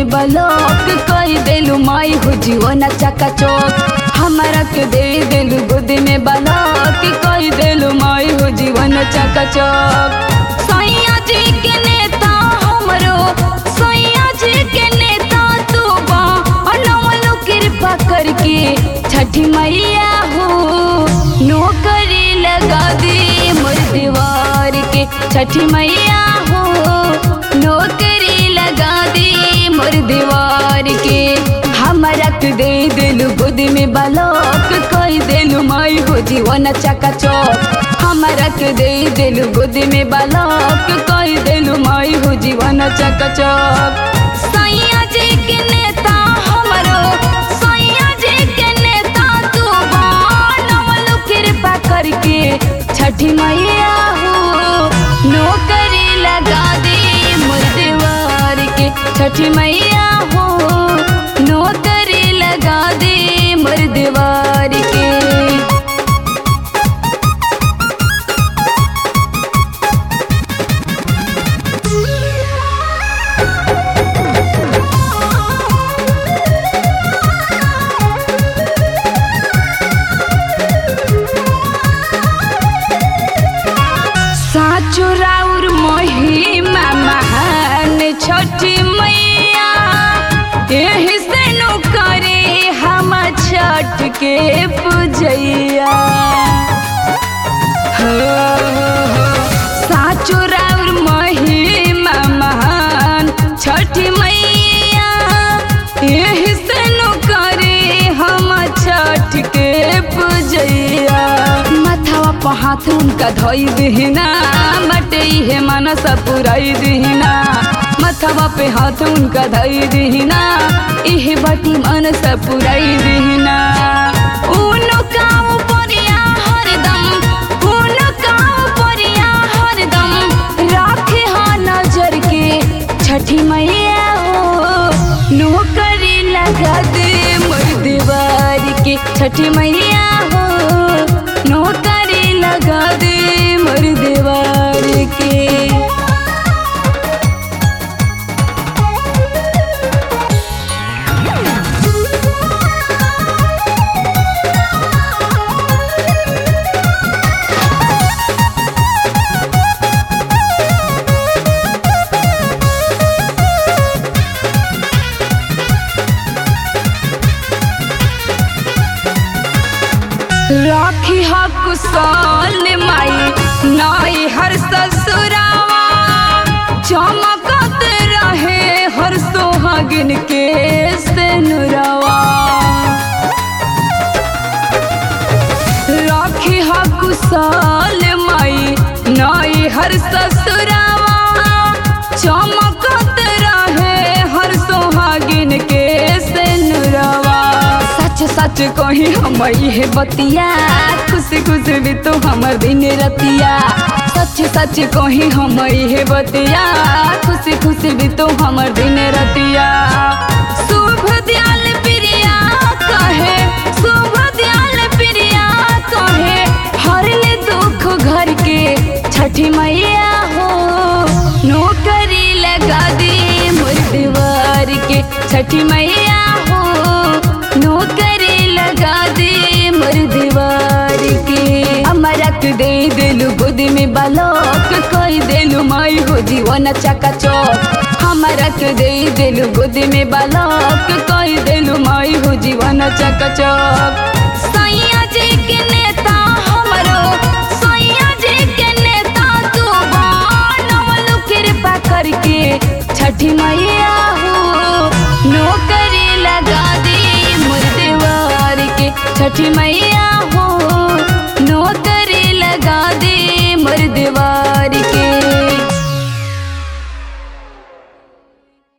में बलोक कई देलू माई हो जीवन चका चौक हमारा के दे देलू गोद में बलोक कई देलू माई हो जीवन चका चौक सैया जी के नेता हमरो सैया जी के नेता तू बा अनवलो कृपा करके छठी मैया हो नौकरी लगा दे मोर दीवार के छठी मैया हो नौकरी लगा दे मोर दीवार के हमारा के दे दिलू गोद में बलोक कई दिलू माई हो जीवन चका चौक हमारा के दे दिलू गोद में बलोक कई दिलू माई हो जीवन चका चौक सैया जी के नेता हमरो सैया जी के नेता तू बनवलु कृपा करके छठी मैया हो नौकरी लगा दे मोर दीवार के छठी मैया हो नौकरी लगा दे मोर दीवार के साचो राउर महिमा महान छठी मैया एही से नु करे हम छठ के पूजैया हो, हो, साचो राउर महिमा महान छठी मैया एही से नु करे हम छठ के पूजैया माथावा पर हाथ उनका धोई दिहिना मटे हे मनस पुराई दिहिना माथावा पे हाथ उनका धोई दिहिना इहे बाटी मनस पुराई दिहिना उनो काऊ परिया हरदम उनो काऊ परिया हरदम राखे हा नजर के छठी मैया हो नौकरी लगा दे मोर दीवार के छठी मैया हो नौकरी लगा दे मोर दीवार के राखी हा कुशाल माई नाई हर ससुरावा चमकत रहे हर सोहागिन के सेनुरावा राखी हा कुशाल माई नाई हर ससुरावा चमकत रहे हर सोहागिन के सेनुरावा सच सच कही हम ये बतिया खुश खुश भी तो हमर दिन रतिया सच सच कही हम ये बतिया खुश खुश भी तो हमर दिन रतिया शुभ दयाल प्रिया कहे शुभ दयाल प्रिया कहे हर ले दुख घर के छठी मैया हो नौकरी लगा दे मोर दीवार के छठी मैया हो नौकरी लगा दे मोर दीवार के हमारा के दे दिलू गोद में बलोक कोई दिलू माई हो जीवन चका चौक हमारा के दे दिलू गोद में बलोक कोई दिलू माई हो जीवन चका चौक सैया जी के नेता हमरो सैया जी के नेता तू बनवलु कृपा करके छठी मैया हो नौकरी लगा दे मोर दीवार के छठी मैया